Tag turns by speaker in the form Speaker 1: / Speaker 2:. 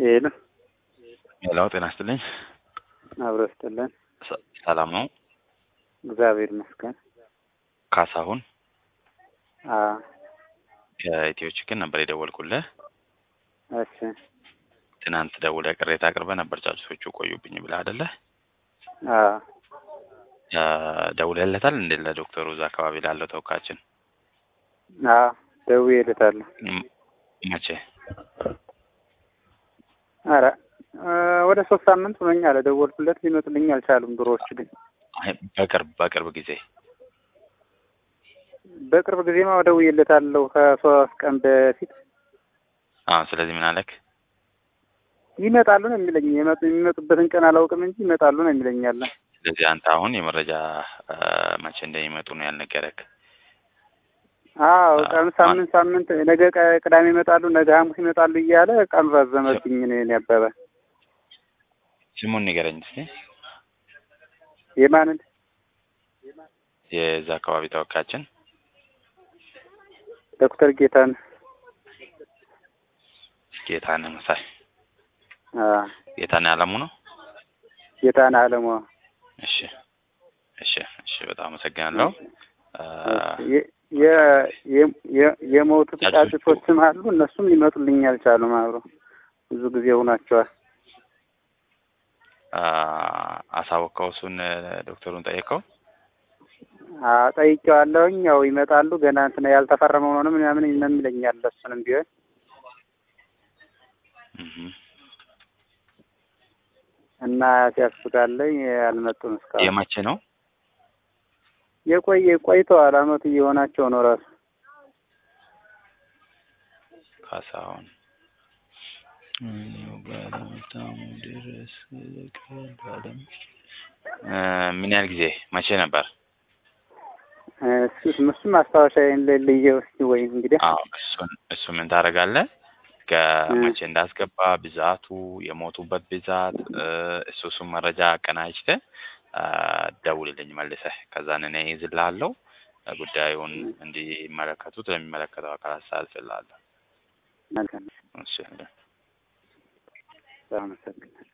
Speaker 1: ሄሎ
Speaker 2: ሄሎ ጤና ይስጥልኝ።
Speaker 1: አብሮ ይስጥልን።
Speaker 2: ሰ- ሰላም ነው?
Speaker 1: እግዚአብሔር ይመስገን።
Speaker 2: ካሳሁን
Speaker 1: አዎ
Speaker 2: ከኢትዮ ችግር ነበር የደወልኩልህ።
Speaker 1: እሺ
Speaker 2: ትናንት ደውለህ ቅሬታ አቅርበህ ነበር ጫጩቶቹ ቆዩብኝ ብለህ አይደለ?
Speaker 1: አዎ
Speaker 2: ያ ደውለህለታል እንዴ ለዶክተሩ እዛ አካባቢ ላለው ተወካያችን?
Speaker 1: አዎ ደውዬለታለሁ።
Speaker 2: ም- መቼ?
Speaker 1: ኧረ እ ወደ ሶስት ሳምንት ሆኖኛል ደወልኩለት፣ ሊመጡልኝ አልቻሉም። ድሮዎች ግን
Speaker 2: አይ በቅርብ በቅርብ ጊዜ
Speaker 1: በቅርብ ጊዜማ ደውዬለታለሁ ከሶስት ቀን በፊት
Speaker 2: አዎ። ስለዚህ ምን አለክ?
Speaker 1: ይመጣሉ ነው የሚለኝ። የመጡ የሚመጡበትን ቀን አላውቅም እንጂ ይመጣሉ ነው የሚለኝ ያለ
Speaker 2: ስለዚህ አንተ አሁን የመረጃ እ መቼ እንደሚመጡ ነው ያልነገረክ?
Speaker 1: አዎ ቀን ሳምንት ሳምንት ነገ ቀ- ቅዳሜ ይመጣሉ፣ ነገ ሐሙስ ይመጣሉ እያለ ቀኑ ረዘመብኝ። እኔ ያበበ
Speaker 2: ስሙን ንገረኝ እስኪ።
Speaker 1: የማንን
Speaker 2: የዛ አካባቢ ተወካያችን
Speaker 1: ዶክተር ጌታን
Speaker 2: ጌታነህ መሳይ
Speaker 1: አዎ
Speaker 2: ጌታነህ አለሙ ነው።
Speaker 1: ጌታን አለሟ
Speaker 2: እሺ እሺ እሺ፣ በጣም አመሰግናለሁ። እ
Speaker 1: የ- የ- የ- የ- የሞቱት
Speaker 2: ጫጩቶቹ-
Speaker 1: ጫጩቶችም አሉ። እነሱም ሊመጡልኝ አልቻሉም። አብሮ ብዙ ጊዜ ሆኗቸዋል።
Speaker 2: አ አሳወቀው እሱን ዶክተሩን ጠየቀው።
Speaker 1: አዎ ጠይቄዋለሁኝ። ያው ይመጣሉ ገና እንትን ያልተፈረመው ነው ምናምን ነው የሚለኛል። እሱንም ቢሆን
Speaker 2: እህ
Speaker 1: እና ሲያስቡታለኝ አልመጡም እስካሁን።
Speaker 2: የመቼ ነው?
Speaker 1: የቆየ ቆይተዋል። አመቱ እየሆናቸው ነው ራሱ
Speaker 2: ካሳሁን ባለመታሙ ድረስ ባለም እ ምን ያህል ጊዜ መቼ ነበር?
Speaker 1: እሱ እሱም ማስታወሻ የሌለየው እስኪ ወይ እንግዲህ
Speaker 2: አዎ እሱን እሱ ምን ታደርጋለህ? ከመቼ እንዳስገባ ብዛቱ፣ የሞቱበት ብዛት እ እሱ እሱን መረጃ አቀናጅተህ አ ደውልልኝ መልሰህ። ከዛን እኔ ይዝልሃለሁ ጉዳዩን እንዲመለከቱት ለሚመለከተው አካል አስተላልፍልሃለሁ።
Speaker 1: መልካም
Speaker 2: እሺ
Speaker 1: አመሰግናለሁ።